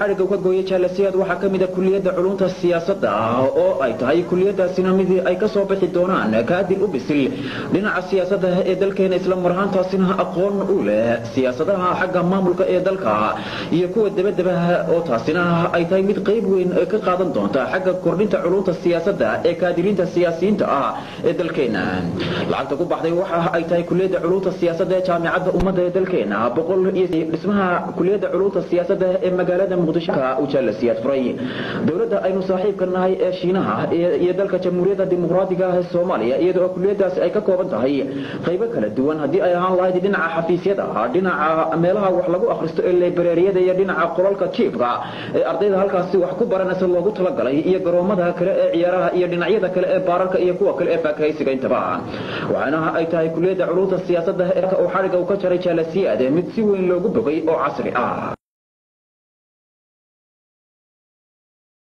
xadhigga ka gooyay jaalasiyaad waxaa ka mid a kuliyadda culunta siyaasadda oo ay tahay kuliyadaasina mid ay ka soo bixi doonaan kaadil u bisil dhinaca siyaasadda ee dalkeena isla marhaantaasina aqoon u leh siyaasadaha xagga maamulka ee dalka iyo kuwa dabadaba oo taasina ay tahay mid qayb weyn ka qaadan doonta xagga kordhinta culunta siyaasadda ee kaadiriinta siyaasiyiinta ah ee dalkeena lacagta ku baxday waxa ay tahay kuliyadda culunta siyaasadda ee jaamicadda ummadda ee dalkeena boqol iyo dhismaha kuliyadda culunta siyaasadda ee magaalada dowladda aynu saaxiibka nahay ee shiinaha iyo dalka jamhuuriyadda dimuqraadiga ah ee soomaaliya iyadoo kuliyadaasi ay ka kooban tahay qaybo kala duwan haddii ay ahaan lahayd dhinaca xafiisyada dhinaca meelaha wax lagu akhristo ee librariyada iyo dhinaca qolalka jiifka ee ardayda halkaasi wax ku baranaysa loogu talagalay iyo garoomada kale ee ciyaaraha iyo dhinacyada kale ee baararka iyo kuwa kale ee faakahaysiga intaba waxaana ay tahay kuliyadda culunta siyaasadda ee uu xadhigga u ka jaray jaalasiyaad mid si weyn loogu bogay oo casri ah